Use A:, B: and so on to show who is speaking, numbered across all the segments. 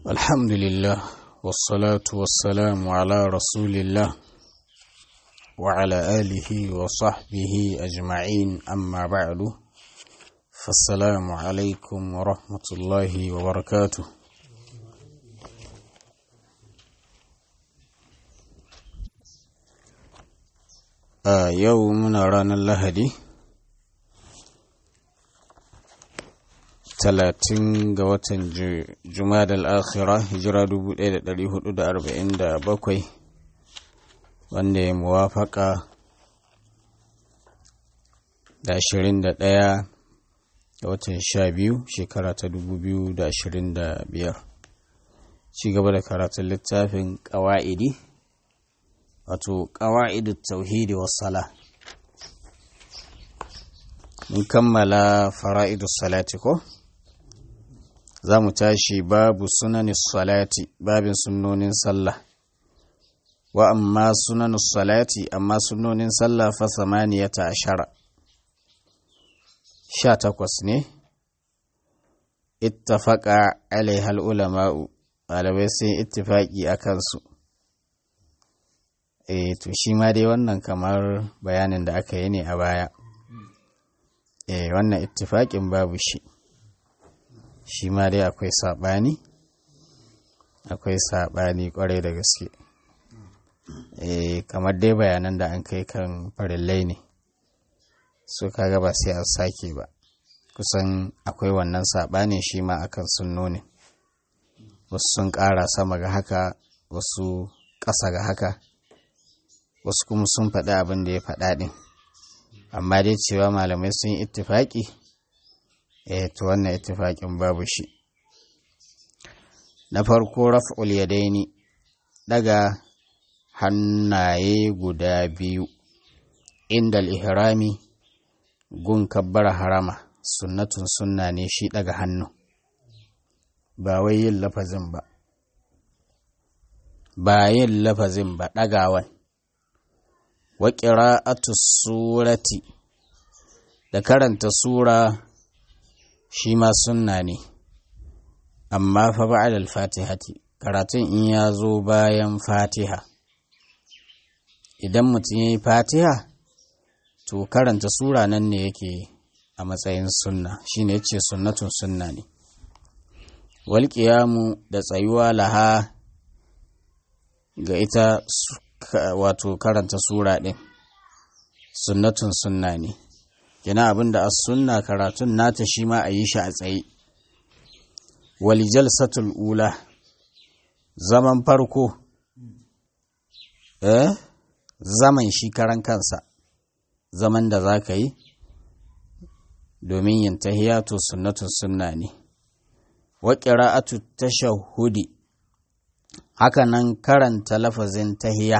A: الحمد لله والصلاة والسلام على رسول الله وعلى آله وصحبه أجمعين أما بعد فالسلام عليكم ورحمة الله وبركاته a yau muna ranar lahadi talatin ga watan jumadal akhira hijira 1447 wanda ya muwafaka da 21 ga watan 12 shekara ta 2025 ci gaba da karatun littafin ƙawa'idi wato ƙawa'idu tauhidi wassala mun kammala fara'idu salati ko za mu tashi babu sunanin salati babin sunnonin sallah wa amma sunanin salati amma sunnonin sallah fa samaniyata ashara sha takwas ne ittafaqa alaihal ulama'u malamai sun ittifaqi a kansu eh to shi ma dai wannan kamar bayanin da aka yi ne a baya eh wannan ittifaƙin babu shi shi ma dai akwai saɓani akwai saɓani ƙwarai da gaske eh kamar dai bayanan da an kai kan farillai ne so kaga ba sai an sake ba kusan akwai wannan saɓani shi ma akan sunnonin wasu sun ƙara sama ga haka wasu ƙasa ga haka wasu kuma sun faɗi abin da ya faɗa ɗin amma dai cewa malamai sun yi ittifaƙi eh to wannan ittifaƙin babu shi na farko raf'ul yadaini daga hannaye guda biyu inda ihrami gun kabbara harama sunnatun sunna ne shi daga hannu ba wai yin lafazin ba ba yin lafazin ba ɗagawan wa ƙira'atu surati da karanta sura shi ma sunna ne amma fa ba'da al-fatihati karatun in ya zo bayan fatiha idan mutum ya yi fatiha to karanta sura nan ne yake a matsayin sunna shine yace sunnatun sunna ne wal da tsayuwa laha ga ita wato karanta sura ɗin sunnatun sunna ne kina abinda as sunna karatun nata shi ma a yi shi a tsaye wal jalsatul ula zaman farko eh zaman shi karan kansa zaman da za ka yi domin yin tahiyatu sunnatun sunna ne wa qira'atu tashahhudi haka nan karanta lafazin tahiya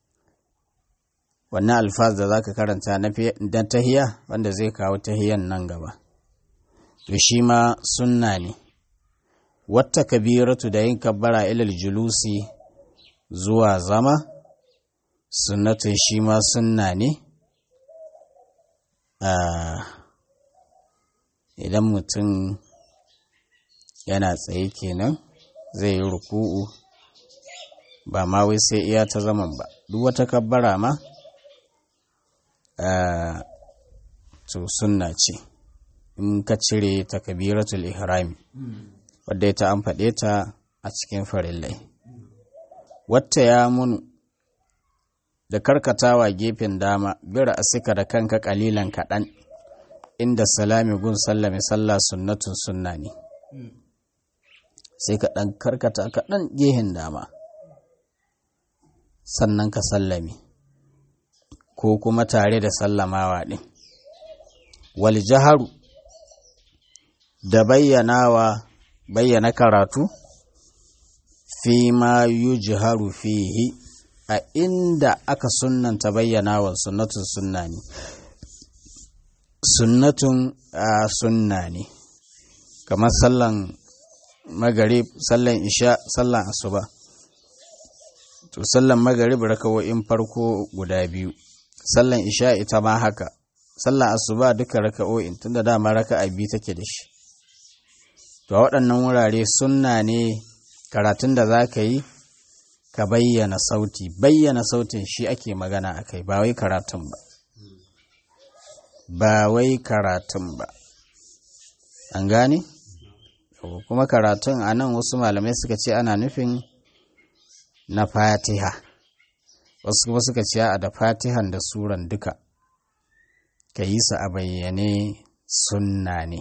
A: wannan alfaz da za ka karanta na tahiya wanda zai kawo tahiyan nan gaba to shi ma sunna ne wata kabiratu da yin kabbara ilal julusi zuwa zama sunnatun shi ma sunna ne idan mutum yana tsaye kenan zai yi ruku'u ba ma wai sai iya ta zaman ba duk wata kabbara ma to sunna ce in ka cire takabiratul ihrami wadda ita an faɗe ta a cikin farillai wata ya munu da karkatawa gefen dama bira asika da kanka kalilan kaɗan inda salami gun sallame sallah sunnatun sunna ne sai ka ɗan karkata kaɗan gehen dama sannan ka sallame ko kuma tare da sallamawa ɗin wal jaharu da bayyanawa bayyana karatu fi ma yujharu fihi a inda aka sunnanta bayyanawa sunnatun sunna ne sunnatun a sunna ne kamar sallan magarib sallan isha sallan asuba to sallan magarib rakawo'in farko guda biyu sallan isha ita ma haka sallan asuba duka raka'o'in tunda dama raka'a biyu take da shi to a waɗannan wurare sunna ne karatun da za ka yi ka bayyana sauti bayyana sautin shi ake magana a kai ba wai karatun ba ba wai karatun ba an gane kuma karatun a nan wasu malamai suka ce ana nufin na fatiha wasu kuma suka ce a da fatihan da suran duka ka yi su a bayyane sunna ne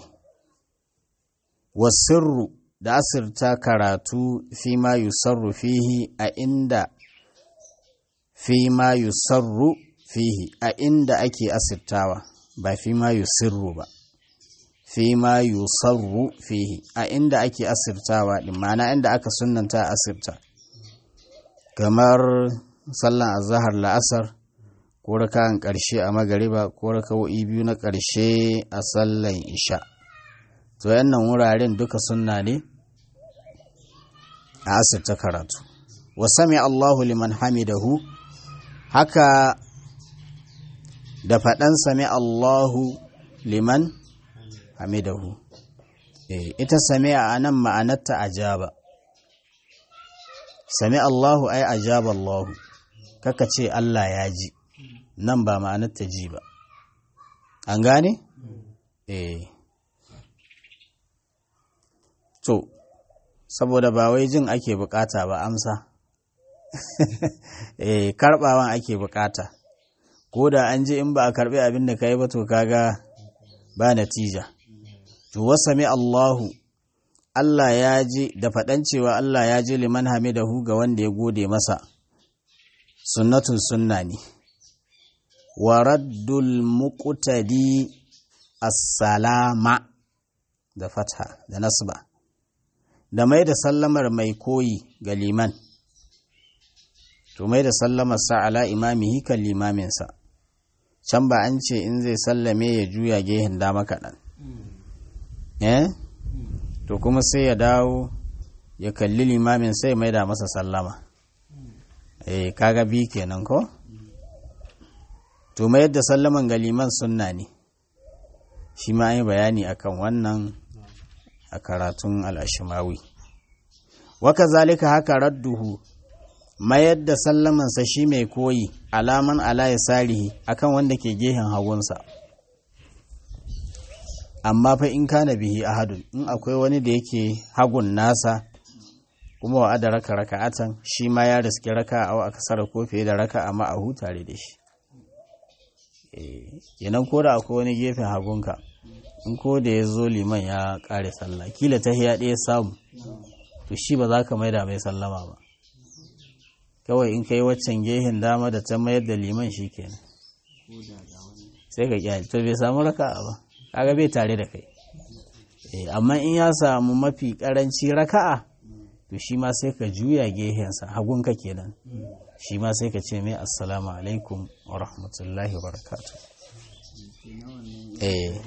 A: wasirru da asirta karatu fi ma yusarru fihi a inda fi ma yusarru fihi a inda ake asirtawa ba fi ma yusirru ba fi ma yusarru fihi a inda ake asirtawa din ma'ana inda aka sunnanta asirta kamar sallan azahar la'asar ko raka'an ƙarshe a magariba ko raka'o'i biyu na ƙarshe a sallan isha to yannan wuraren duka sunna ne a asirta karatu wa sami Allahu liman hamidahu haka da faɗan sami Allahu liman hamidahu e, ita sami a nan ma'anarta ajaba sami Allahu ai ajaba Allahu kaka ce Allah ya ji nan ba ma'anarta ji ba an gane? eh to saboda ba wai jin ake bukata ba amsa eh karbawan ake bukata ko da an ji in ba a karbi abin da kai ba to kaga ba natija to wasami Allahu Allah ya ji da faɗan cewa Allah ya ji liman hamidahu ga wanda ya gode masa sunnatun sunna ne wa raddul muqtadi as-salama da fatha da nasba da mai da sallamar mai koyi ga liman to mai da sallamar sa ala imamihi kan limaminsa can ba an ce in zai sallame ya juya gehen dama kaɗan eh to kuma sai ya dawo ya kalli limamin sai mai da masa sallama eh kaga bi kenan ko to mai da sallaman ga liman sunna ne shi ma yi bayani akan wannan a karatun al'ashimawi waka zalika haka radduhu mayar da sallamansa shi mai koyi alaman ala ya sarihi akan wanda ke gehen hagunsa amma fa in kana bihi ahadun in akwai wani da yake hagun nasa kuma wa da raka raka'atan shi ma ya riski raka a akasara ko fiye da raka amma a hutare da shi kenan ko da akwai wani gefen hagunka in ko da ya zo liman ya kare sallah kila ta hiya ɗaya samu to shi ba za ka maida mai sallama ba kawai in kai waccan gehen dama da ta mayar da liman shi kenan sai ka kyale to bai samu raka'a ba kaga bai tare da kai amma in ya samu mafi karanci raka'a to shi ma sai ka juya gehensa hagunka kenan shi ma sai ka ce mai assalamu alaikum wa rahmatullahi wa barakatuh eh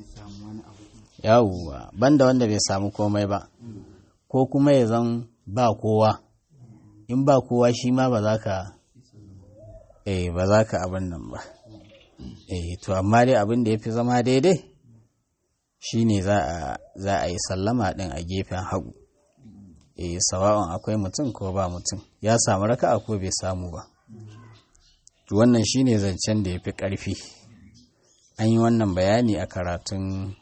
A: yawwa banda wanda bai samu komai ba ko kuma ya zan ba kowa in ba kowa shi ma ba za ka eh ba za ka abin nan ba eh to amma dai abin da ya fi zama daidai shine za a za a yi sallama din a gefen hagu eh sawa'un akwai mutum ko ba mutum ya samu raka'a ko bai samu ba to wannan shine zancen da ya fi ƙarfi an yi wannan bayani a karatun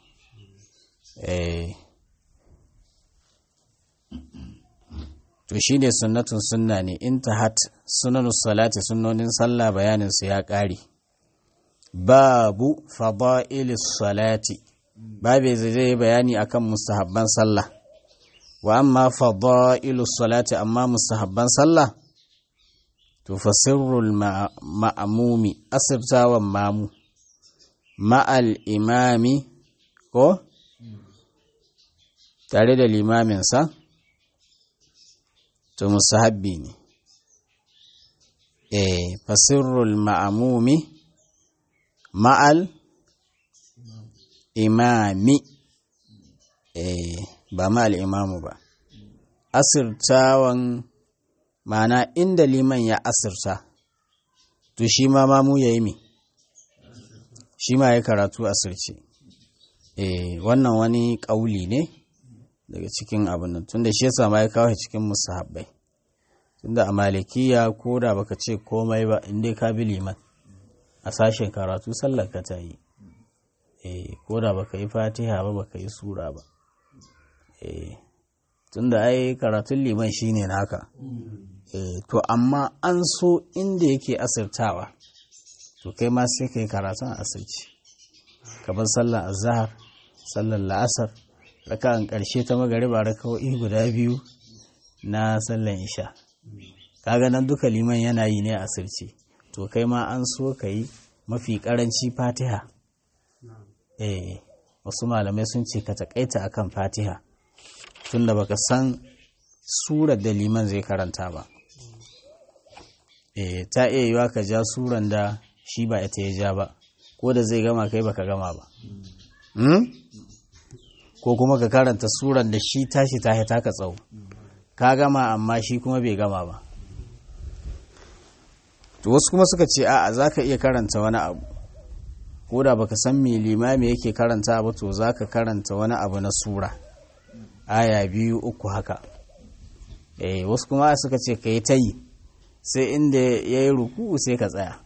A: to shi ne sunnatun sunna ne in ta hat sunanus salati sunnonin sallah bayaninsu ya ƙare babu fada'ilis salati babu zai bayani akan mustahabban sallah wa amma fada'ilus salati amma mustahabban sallah to fasirrul ma'amumi asirtawan mamu ma'al imami ko tare da limaminsa to musahabbi ne eh fasirrul ma'amumi ma'al imami eh ba ma'al imamu ba asirtawan ma'ana inda liman ya asirta to shi ma mamu ya yi mi shi ma ya karatu asirce eh wannan wani ƙauli ne daga cikin abin nan tunda shi yasa ma ya kawo cikin musahabbai tunda a malikiya ko da baka ce komai ba in dai ka bi liman a sashen karatu sallar ka ta yi eh ko da baka yi fatiha ba baka yi sura ba eh tunda ai karatun liman shine naka eh to amma an so inda yake asirtawa to kai ma sai kai karatun asirci kamar sallar azhar sallar la'asar raka'an ƙarshe ta magariba raka'o'i guda biyu na sallar isha kaga nan duka liman yana yi ne asirce to kai ma an so ka yi mafi ƙaranci fatiha eh wasu malamai sun ce ka taƙaita akan fatiha tunda baka san surar da liman zai karanta ba eh ta iya yiwa ka ja suran da shi ba ita ya ja ba ko da zai gama kai baka gama ba ko kuma ka karanta suran da shi tashi ta taka tsawo ka gama amma shi kuma bai gama ba to wasu kuma suka ce a'a za ka iya karanta wani abu ko da baka san me limami yake karanta ba to za ka karanta wani abu na sura aya biyu uku haka eh wasu kuma suka ce ka yi ta yi sai inda ya yi ruku sai ka tsaya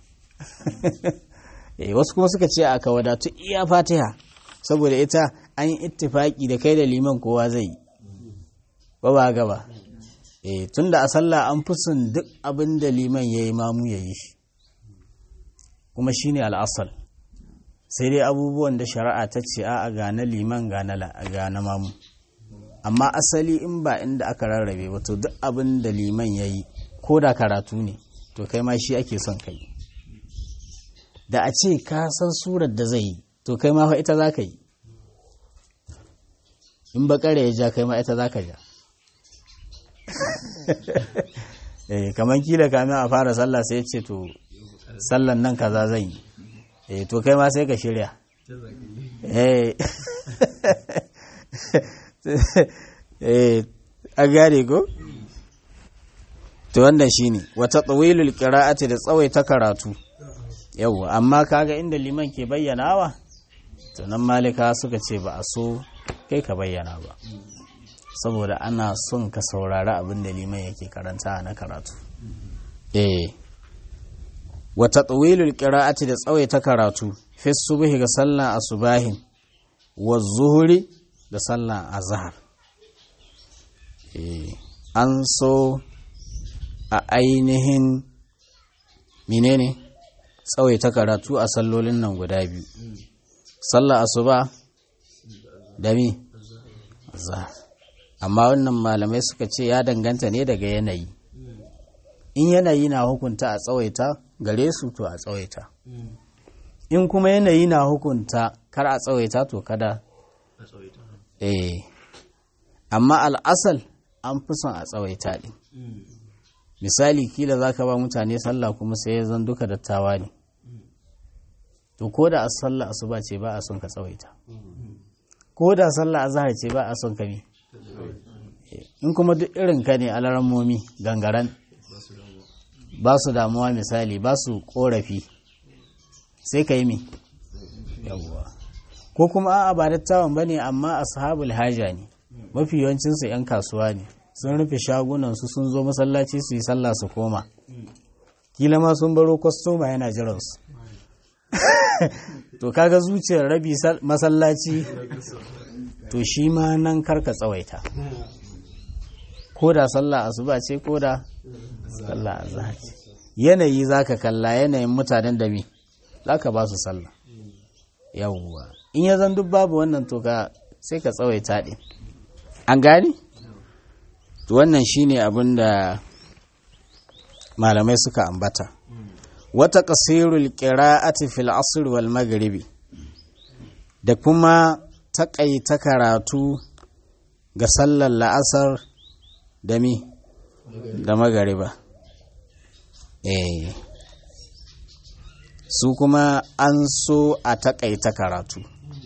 A: eh wasu kuma suka ce aka wadatu iya fatiha saboda ita an yi ittifaki da kai da liman kowa zai yi ba ba gaba eh tunda a sallah an fi son duk abin da liman ya yi mamu ya yi shi kuma shine al'asal sai dai abubuwan da shari'a ta ce a ga na liman ga na mamu amma asali in ba inda aka rarrabe ba to duk abin da liman ya yi ko da karatu ne to kai ma shi ake son kai da a ce ka san surar da zai yi to kai ma fa ita za ka yi in bakare ya ja kai ma ita za ka ja eh kamar kila kamin a fara sallah sai ce to sallan nan kaza zan yi eh to kai ma sai ka shirya eh eh a gane ko to wannan shine wata tsawilul qira'ati da tsawaita karatu yawwa amma kaga inda liman ke bayyanawa to nan malika suka ce ba a so kai ka bayyana ba saboda ana son ka saurari abin da liman yake karanta na karatu eh wata tsawilul qira'ati da tsawaita karatu fi subhi ga sallan asubahin wa zuhuri da sallan azhar eh an so a ainihin menene tsawaita karatu a sallolin nan guda biyu sallar asuba da mi azhar amma wannan malamai suka ce ya danganta ne daga yanayi in yanayi na hukunta a tsawaita gare su to a tsawaita in kuma yanayi na hukunta kar a tsawaita to kada eh amma al'asal an fi son a tsawaita ɗin misali kila za ka ba mutane sallah kuma sai ya zan duka dattawa ne to ko da sallah asuba ce ba a son ka tsawaita ko da sallah azhar ce ba a son ka bi in kuma duk irin ka ne alarammomi gangaren ba su damuwa misali ba su korafi sai ka yi mi yawwa ko kuma a'a ba dattawan ba ne amma ashabul haja ne mafi yawancinsu 'yan kasuwa ne sun rufe shagunansu sun zo masallaci su yi sallah su koma kila ma sun baro kwastoma yana jiransu to kaga zuciyar rabi masallaci to shi ma nan karka tsawaita ko da sallah asuba ce ko da sallah azhar ce yanayi zaka kalla yanayin mutanen da me zaka ba su sallah yawwa in ya zan duk babu wannan to ka sai ka tsawaita din an gane wannan shine abin da malamai suka ambata wata kasirul qira'ati fil asr wal maghribi da kuma taƙaita karatu ga sallar la'asar da mi da magariba eh su kuma an so a taƙaita karatu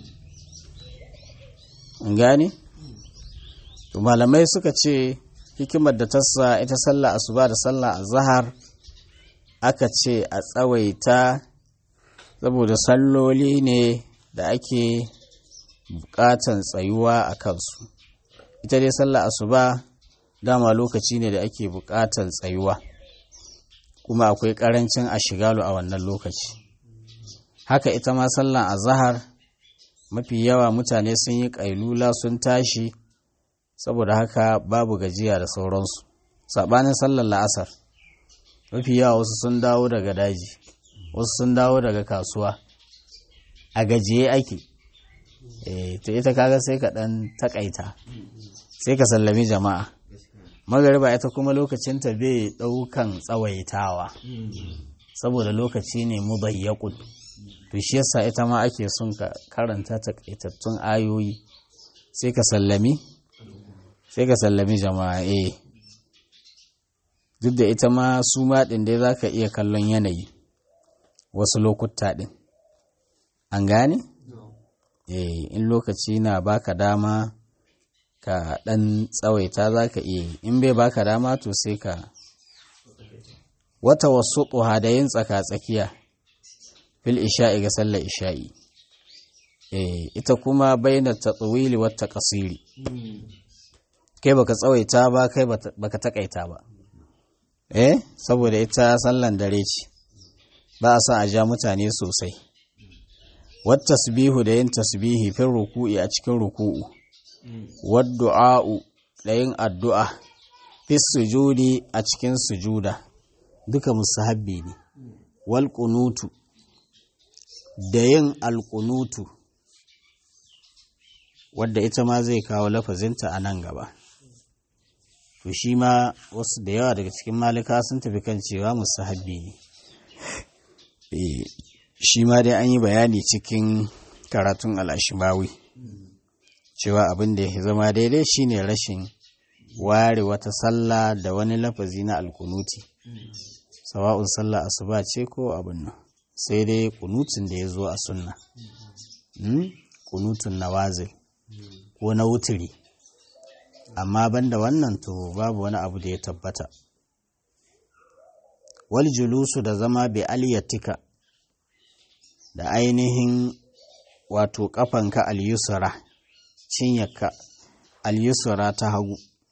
A: gane malamai suka ce hikimar da ta sa ita sallah asuba da sallah azhar aka ce a tsawaita saboda salloli ne da ake bukatan tsayuwa a kansu ita dai sallah asuba dama lokaci ne da ake buƙatar tsayuwa kuma akwai ƙarancin a shigalu a wannan lokaci haka ita ma sallan azahar mafi yawa mutane sun yi ƙailula sun tashi saboda haka babu gajiya da sauransu saɓanin sallar la'asar mafi yawa wasu sun dawo daga daji wasu sun dawo daga kasuwa a gajiye ake e, to ita kaga sai ka ɗan takaita sai ka sallami jama'a magariba ita kuma lokacinta bai ɗaukan tsawaitawa saboda lokaci ne mubayyakun to shi yasa ita ma ake son ka karanta takaitattun ayoyi sai ka sallami sai ka sallami jama'a eh duk da ita ma su ma ɗin dai za ka iya kallon yanayi wasu lokuta ɗin an gane? eh in lokaci na baka dama ka ɗan tsawaita za ka iya in bai baka dama to sai ka wata wasu da yin tsaka-tsakiya fil isha'i ga sallar isha'i eh ita kuma bayyana ta tsawili wata kasiri kai baka tsawaita ba kai baka takaita ba eh saboda ita sallan dare ce ba a sa a ja mutane sosai wat tasbihu da yin tasbihi fin ruku'i a cikin ruku'u wad du'a'u da yin addu'a fis sujudi a cikin sujuda duka musahabbi ne wal qunutu da yin alqunutu wadda ita ma zai kawo lafazinta a nan gaba to shi ma wasu da yawa daga cikin malika sun tafi kan cewa musahabbi ne shi ma dai an yi bayani cikin karatun al'ashimawi cewa abin da ya zama daidai shine rashin ware wata sallah da wani lafazi na alkunuti sawa'un sallah asuba ce ko abin nan sai dai kunutun da ya zo a sunna kunutun nawazil ko na wuturi amma banda wannan to babu wani abu da ya tabbata wal julusu da zama bi aliyatika da ainihin wato kafanka al-yusra cinyarka al-yusra ta hagu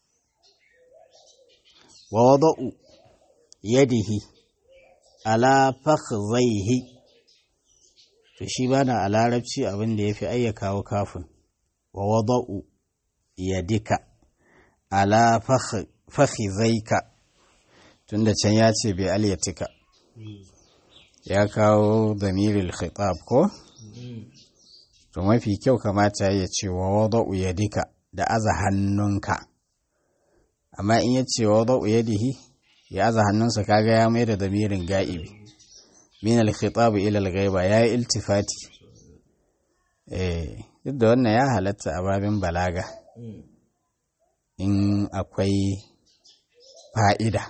A: wa wada'u yadihi ala fakhzaihi to shi bana a larabci abin da yafi ayyakawo kafin wa wada'u yadika ala fakhizaika tunda can ya ce bai aliyatika ya kawo damiril khitab ko to mafi kyau kamata ya ce wa wada'u yadika da aza hannunka amma in ya ce wa wada'u yadihi ya aza hannunsa kaga ya mai da damirin ga'ibi min al-khitab ila al-ghaiba ya yi iltifati eh duk da wannan ya halatta a babin balaga in akwai fa'ida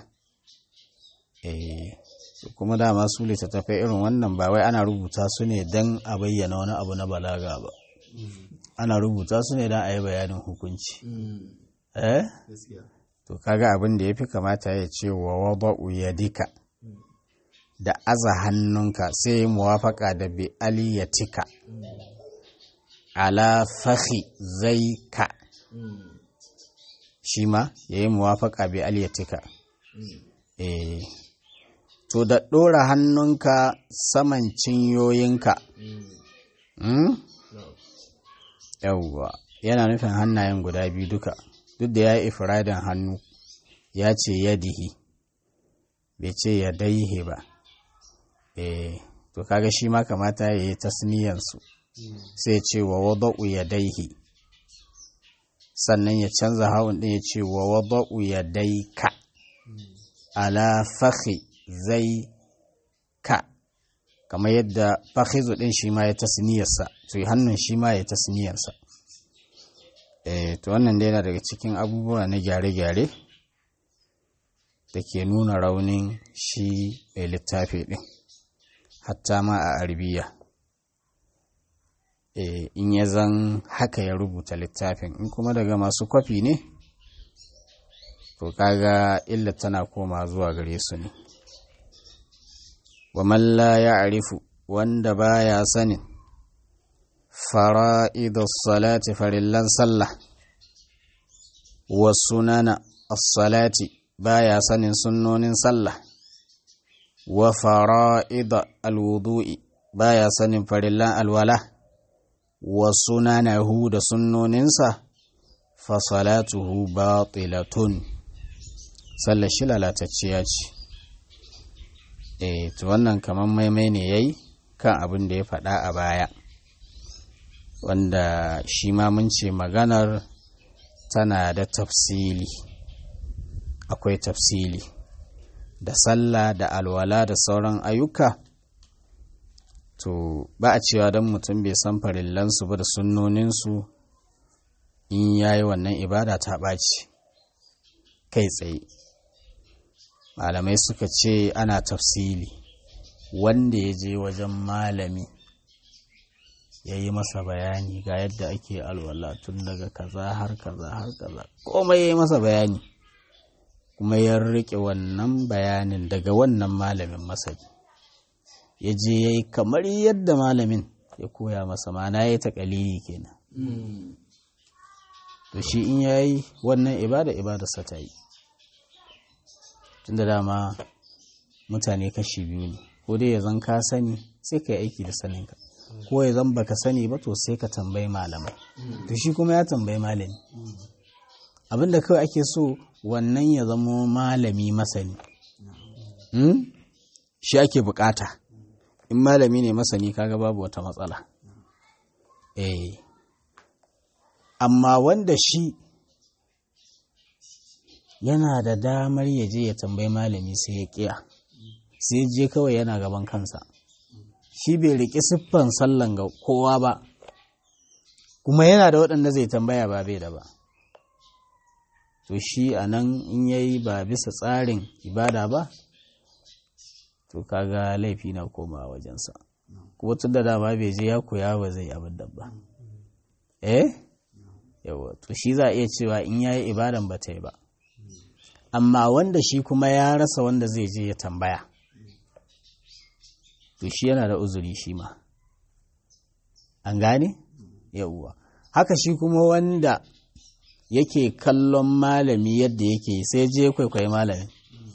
A: kuma dama su littattafai irin wannan ba wai ana rubuta su ne don a bayyana wani abu na balaga ba ana rubuta su ne don a yi bayanin hukunci eh to kaga abin da ya fi kamata ya ce wa wada'u yadika da aza hannunka sai muwafaka da bi aliyatika ala fahi zai ka shi ma ya yi muwafaka bi aliyatika eh to da ɗora hannunka saman cinyoyinka yawwa yana nufin hannayen guda biyu duka duk da ya yi ifradin hannu ya ce yadihi bai ce ya daihe ba eh to kaga shi ma kamata ya yi tasniyansu sai ce wa wada'u ya daihi sannan ya canza hawan ɗin ya ce wa wada'u ya daika ala fakhi zai ka kamar yadda fakhizu ɗin shi ma ya tasniyarsa to hannun shi ma ya tasniyarsa eh to wannan dai yana daga cikin abubuwa na gyare-gyare da ke nuna raunin shi mai littafi ɗin hatta ma a arabiya in ya zan haka ya rubuta littafin in kuma daga masu kwafi ne to kaga illa tana koma zuwa gare su ne wa malla ya arifu wanda baya sanin fara'idus salati farillan sallah wa sunana as-salati baya sanin sunnonin sallah wa fara'ida al-wudu'i baya sanin farillan alwala wa sunanahu da sunnoninsa fa salatuhu batilatun sallar shi lalatacciya ce eh to wannan kaman maimai ne yayi kan abin da ya faɗa a baya wanda shi ma mun ce maganar tana da tafsili akwai tafsili da sallah da alwala da sauran ayyuka to ba a cewa don mutum bai san farillansu ba da sunnoninsu in ya yi wannan ibada ta ɓaci kai tsaye malamai suka ce ana tafsili wanda ya je wajen malami ya yi masa bayani ga yadda ake alwala tun daga kaza har kaza har kaza komai ya yi masa bayani kuma ya riƙe wannan bayanin daga wannan malamin masani ya je ya yi kamar yadda malamin ya koya masa mana ya yi taƙalili kenan to shi in ya yi wannan ibada ibadarsa ta yi tunda dama mutane kashi biyu ne ko dai ya zan ka sani sai ka yi aiki da saninka ko ya zan baka sani ba to sai ka tambayi malamai to shi kuma ya tambayi malami abinda kawai ake so wannan ya zamo malami masani shi ake bukata in malami ne masani kaga babu wata matsala eh amma wanda shi yana da damar ya je ya tambayi malami sai ya kiya sai je kawai yana gaban kansa shi bai riƙi siffan sallan ga kowa ba kuma yana da waɗanda zai tambaya ba bai da ba to shi a nan in ya yi ba bisa tsarin ibada ba to kaga laifi na koma wajensa kuma tun da dama bai je ya koya ba zai abin da ba eh yawa to shi za a iya cewa in ya yi ibadan ba ta yi ba amma wanda shi kuma ya rasa wanda zai je ya tambaya to shi yana da uzuri shi ma an gane yauwa haka shi kuma wanda yake kallon malami yadda yake sai je kwaikwayi malamin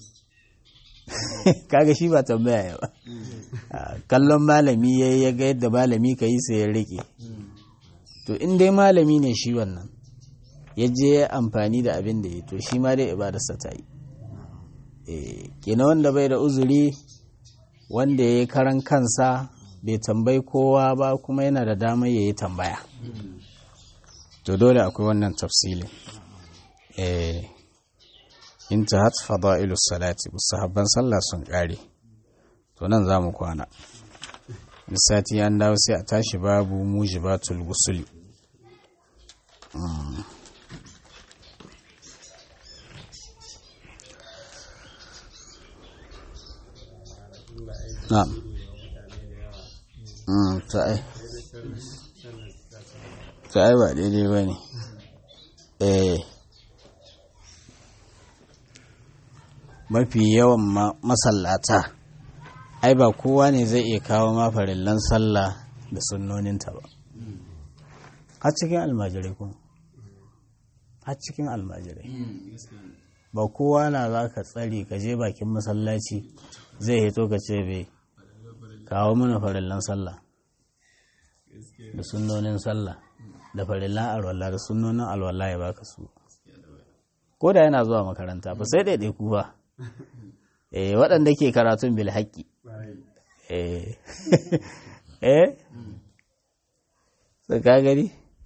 A: kaga shi ba tambaya ya ba kallon malami ya ya ga yadda malami ka yi sai ya rike to in dai malami ne shi wannan ya je amfani da abin da ya to shi ma dai ibadarsa ta yi kenan wanda bai da uzuri wanda ya yi karan kansa bai tambayi kowa ba kuma yana da damar ya yi tambaya to dole akwai wannan tafsilin eh intahat fada'ilu salati musahabban sallah sun kare to nan za mu kwana sati an dawo sai a tashi babu mujibatul gusuli na'am ta ai ta ai ba daidai ba ne eh mafi yawan masallata ai ba kowa ne zai iya kawo ma farillan sallah da sunnoninta ba har cikin almajirai kuma har cikin almajirai ba kowa na za ka tsare ka je bakin masallaci zai hito ka ce bai kawo mana farillan sallah da sunnonin sallah da farillan alwala da sunnonin alwala ya baka su ko da yana zuwa makaranta ba sai ɗaiɗai ku ba eh waɗanda ke karatun bil haƙƙi eh eh ka gani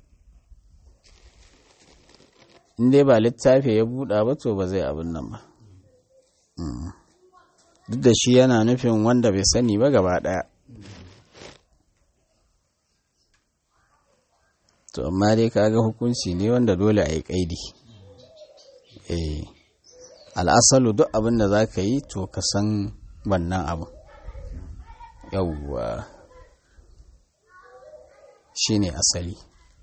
A: in dai ba littafi ya buɗa ba to ba zai abin nan ba duk da shi yana nufin wanda bai sani ba gaba ɗaya to amma dai kaga hukunci ne wanda dole a yi ƙaidi eh al'asalu duk abin da za ka yi to ka san wannan abu yauwa shi ne asali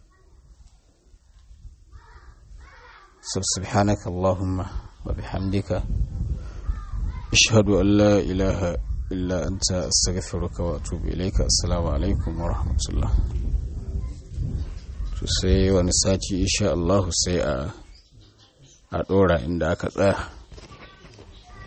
A: so subhanaka Allahumma wa bihamdika ashhadu an la ilaha illa anta astaghfiruka wa atubu ilayka assalamu alaikum wa rahmatullah to sai wani sati insha Allah sai a a ɗora inda aka tsaya